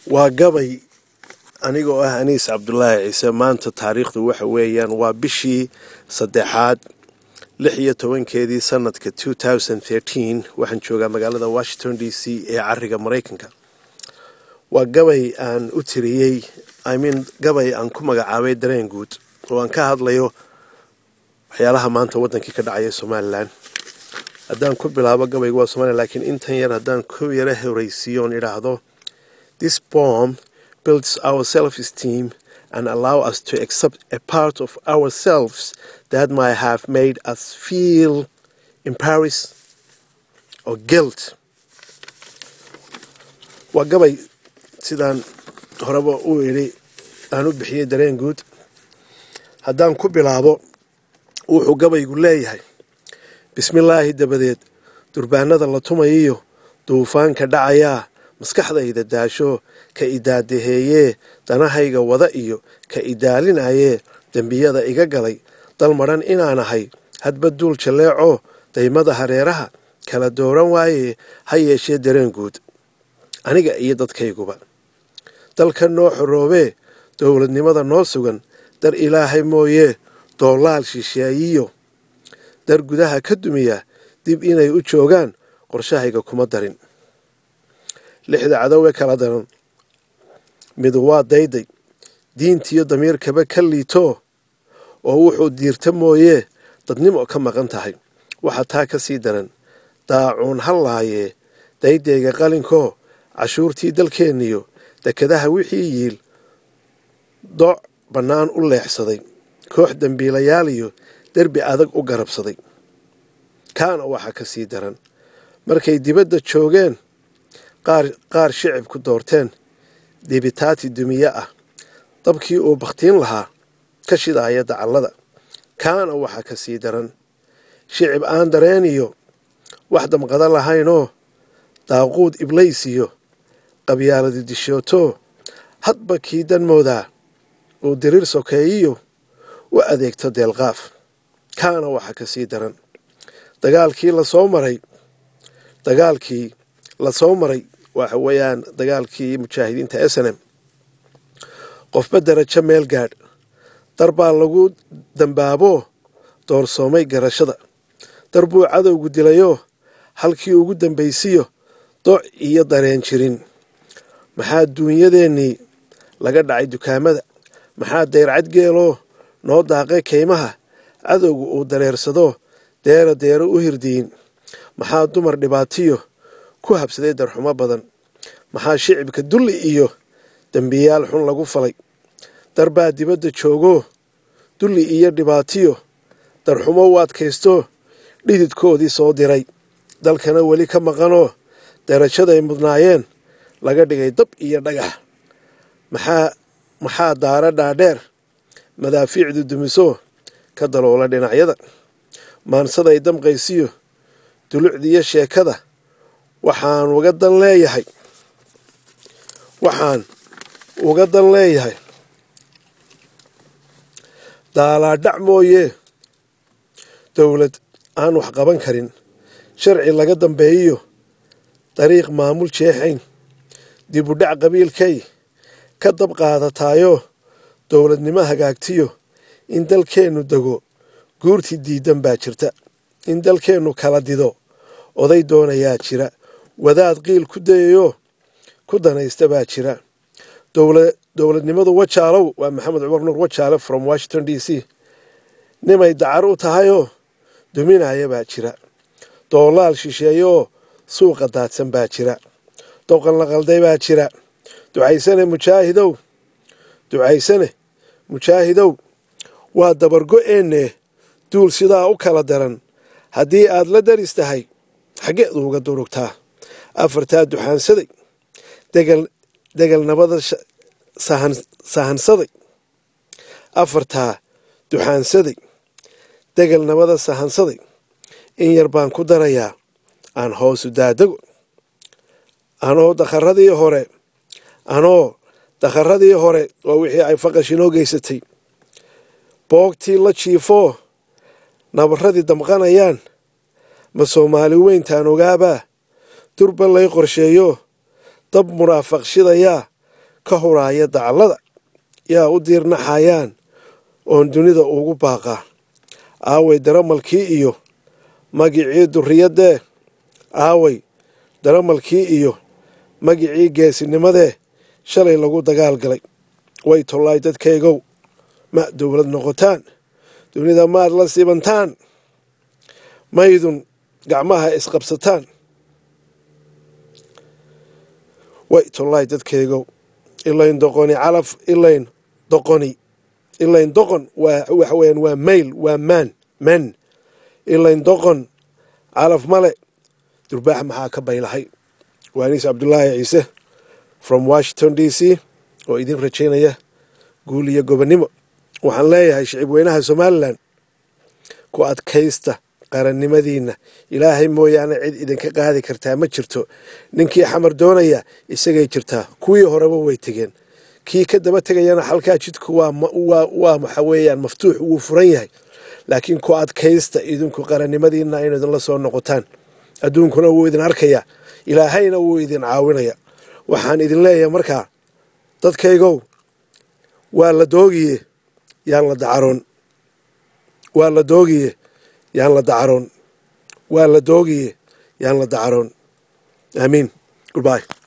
waa gabay anigoo ah aniis cabdulaahi ciise maanta taariikhdu waxa weeyaan waa bishii saddexaad lix iyo tobankeedii sanadka waxaan joogaa magaalada washington d c ee cariga maraykanka waa gabay aan u tiriyey imean gabay aan ku magacaabay dareen guud oo aan ka hadlayo waxyaalaha maanta wadankii ka dhacaya somalilan haddaan ku bilaabo gabayga waa somalilan laakiin intan yar haddaan ku yaro horeysiiyo oon idhaahdo this bomb builds our self-esteem and allow us to accept a part of ourselves that might have made us feel embarrassed or guilt waa gabay sidaan horeba u idhi aan u bixiyey dareen guud haddaan ku bilaabo wuxuu gabaygu leeyahay bismillaahi dabadeed durbaanada la tumayiyo duufaanka dhacayaa maskaxdayda daasho ka idaadaheeyee danahayga wada iyo ka idaalinayee dembiyada iga galay dal madhan inaan ahay hadba duul jalleeco daymada hareeraha kala dooran waayee ha yeeshee dareen guud aniga iyo dadkayguba dalka noo xoroobee dowladnimada noo sugan dar ilaahay mooyee doolaal shisheeyiyo dar gudaha ka dumiya dib inay u joogaan qorshahayga kuma darin lixda cadowe kala daran midu waa dayday diintiyo damiirkaba ka liito oo wuxuu diirta mooyee dadnimo ka maqan tahay waxaa taa ka sii daran daacuun ha laayee daydayga qalinkoo cashuurtii dalkeenniyo dekadaha wixii yiil dooc bannaan u leexsaday koox dembiilayaal iyo derbi adag u garabsaday kaana waxaa ka sii daran markay dibadda joogeen qaar shicibku doorteen dibitaati dumiye ah dabkii uu bakhtiin lahaa ka shidaaya dacallada kaana waxaa ka sii daran shicib aan dareeniyo wax damqada lahaynoo daaquud iblaysiyo qabyaaladu dishooto hadba kii danmoodaa uu diriir sokeeyiyo u adeegto deelqaaf kaana waxaa ka sii daran dagaalkii lasoo maray dagaalkii lasoo maray waxa weeyaan dagaalkii mujaahidiinta snm qofba darajo meel gaadh dar baa lagu dambaaboo doorsoomay garashada dar buu cadowgu dilayoo halkii ugu dambaysiyo doc iyo dareen jirin maxaa duunyadeennii laga dhacay dukaamada maxaa dayrcad geeloo noo daaqay kaymaha cadowgu uu dareersado deera deero u hirdiyin maxaa dumar dhibaatiyo ku habsaday darxumo badan maxaa shicibka dulli iyo dembiyaal xun lagu falay dar baa dibadda joogoo dulli iyo dhibaatiyo darxumo u adkaysto dhididkoodii soo diray dalkana weli ka maqanoo darajaday mudnaayeen laga dhigay dab iyo dhagax maxaa maxaa daara dhaadheer madaafiicdu dumiso ka daloola dhinacyada maansaday damqaysiyo dulucdiyo sheekada waxaan uga dan leeyahay waxaan uga dan leeyahay daalaadhac mooyee dowlad aan wax qaban karin sharci laga dambeeyiyo dariiq maamul jeexayn dibudhac qabiilkay ka dab qaadataayo dowladnimo hagaagtiyo in dalkeennu dego guurti diidan baa jirta in dalkeennu kala dido oday doonayaa jira wadaad qiil ku dayayo ku danaysta baa jira dowladnimadu wajaalow waa maxamed cumar nuur wajaale from washington d c nimay dacar u tahayoo duminaya baa jira doolaal shisheeyooo suuqa daadsan baa jira doqon la qalday baa jira ducaysane mujaahidow ducaysane mujaahidow waa dabargo-eenne duul sidaa u kala daran haddii aad la daris tahay xaggeedu uga durugtaa afartaa duxaansaday degel nabada sahansaday afartaa duxaansaday degel nabada sahansaday in yar baan ku darayaa aan hoosu daadago anoo dakharadii hore anoo dakharadii hore waa wixii ay faqash inoo geysatay boogtii la jiifoo nabarradii damqanayaan ma soomaali weyntaan ogaabaa durba lay qorsheeyo dab muraafaq shidayaa ka huraaya dacallada yaa u diirnaxayaan oon dunida ugu baaqaa aaway daramalkii iyo magicii durriyaddee aaway daramalkii iyo magicii geesinimadee shalay lagu dagaal galay way tollaay dadkaygow ma dowlad noqotaan dunida maad la sibantaan maydun gacmaha isqabsataan way tollaay dadkaygow ilayn doqoni calaf ilayn doqoni ilayn doqon waa waxa weyaan waa mayl waa maan man ilayn doqon calaf male durbaax maxaa ka baylahay waa aniis cabdulaahi ciise from washington d c oo idin rajaynaya guul iyo gobonnimo waxaan leeyahay shicib weynaha somalilan ku adkaysta qarannimadiinna ilaahay mooyaane cid idinka qaadi kartaa ma jirto ninkii xamar doonaya isagay jirtaa kuwii horeba way tegeen kii ka daba tegayana halkaa jidku waa waxa weeyaan maftuux wuu furan yahay laakiin ku adkaysta idinku qarannimadiinna inu idinla soo noqotaan adduunkuna wuu idin arkayaa ilaahayna wuu idin caawinaya waxaan idin leeyahay markaa dadkaygow waa la doogiye yaan la dacaroon waa la doogiye yaan la dacaroon waa la doogiye yaan la dacaroon aamiin goodbye